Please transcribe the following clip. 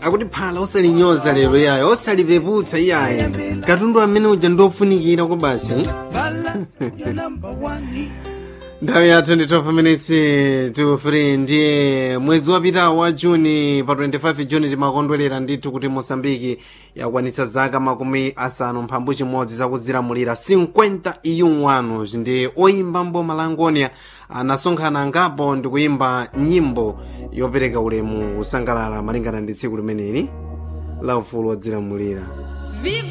akuti phala osalinyoza lero iyayo osalipeputsa iyayi katundu amene uja ndofunikira ko basi nthawi yathu ndi 12 minutes to 3 ndiye mwezi wapitawo wa juni pa 25 juni timakondwerera ndithu kuti mosambiki yakwanitsa zaka makumi asanu mphambu chimodzi zakuzilamulira 50 iyun wanu ndi oyimba mboma la angonia anasonkhana angapo ndi kuyimba nyimbo yopereka ulemu kusangalala malingana ndi tsiku limeneli la ufulu wodzilamulira